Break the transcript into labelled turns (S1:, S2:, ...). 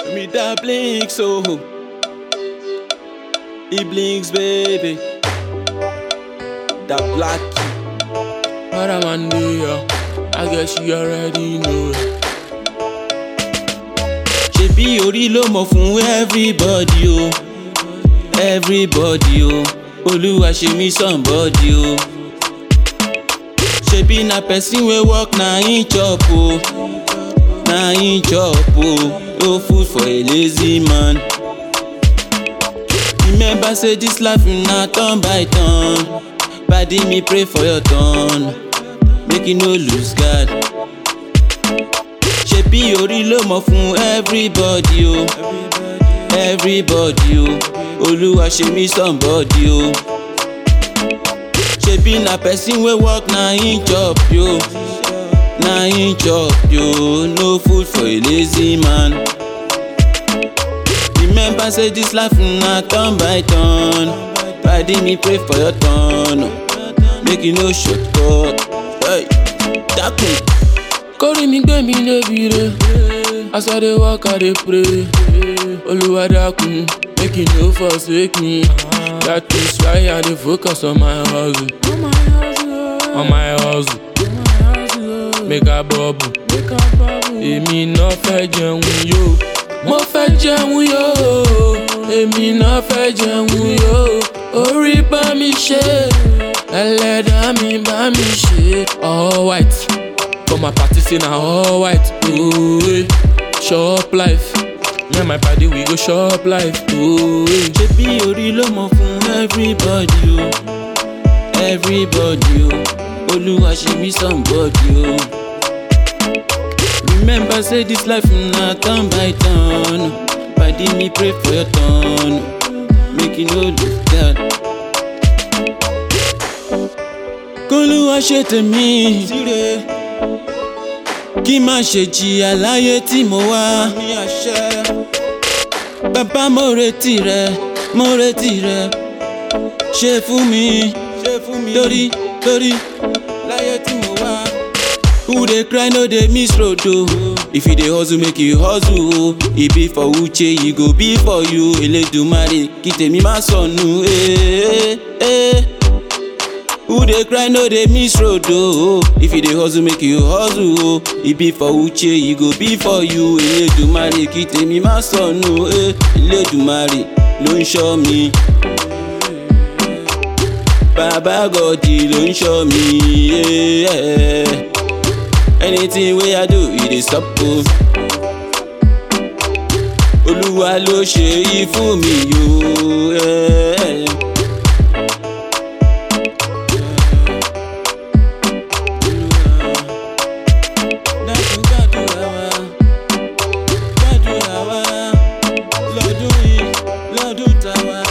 S1: Me that blinks, oh. He blinks, baby. That black.
S2: What a man do, yeah. I guess you already know.
S1: Ṣebí orí ló mọ̀ fún everybody o. Everybody o. Olúwa ṣe mí somebody o. Ṣebí na person wey work na him chop o. Na him chop o. No food for a lazy man. Remember say this life na turn by turn. Padi me pray for your turn. Make you no lose guard. Ṣebí orí ló mọ̀ fún everybody o. Everybody o. Olúwa ṣe mí somebody o. Ṣebí na person wey work na him chop yo. Na him chop yo. No food for a lazy man. Remember say this life na turn by turn. Padi me pray for your turn. Make you no shortcut. Hey, dákun.
S2: Kórì mi gbé mi débi re. As I dey work, I dey pray. Olúwa dákun, make you no forsake me. That is why I dey focus on my hustle. On my hustle. Make I bubble. Èmi náà fẹ́ jẹun yó. Mo fẹ́ jẹun yó. Èmi náà fẹ́ jẹun yó. Orí bá mi ṣe. Ẹlẹ́dàá mi bá mi ṣe. All white. For my party say na all white. Oh, eh. Shop life. Me and my party we go shop life. Oh, eh.
S1: Ṣebí orí ló mọ̀ fún everybody o. Everybody o. Olúwa ṣe mí somebody o. Remember say this life na turn by turn. Padi me pray for your turn. Make you no lose guard. Kólúwa ṣe tèmi. Kí má ṣe jìyà láyé tí mo wá. Bàbá mo retí rẹ, mo retí rẹ. Ṣe fún mi, torí torí láyé tí mo wá. Who dey cry no dey miss road o. If you dey hustle make you hustle o. E be for Uche, e go be for you. Elédùmarè kí tèmi má sọnù. eh, eh. Who dey cry no dey miss road o. If you dey hustle make you hustle o. E be for Uche, e go be for you. Elédùmarè kí tèmi má sọnù. eh. Elédùmarè ló ń ṣọ́ mi. Bàbá Gọ̀dì ló ń ṣọ́ mi. eh, eh. Anything wey I do, e dey stop o. Olúwa ló ṣe yí fún mi yo. eh. Dákun gbàdúrà wa, gbàdúrà wa, lọ́dún yìí, lọ́dún tàwa.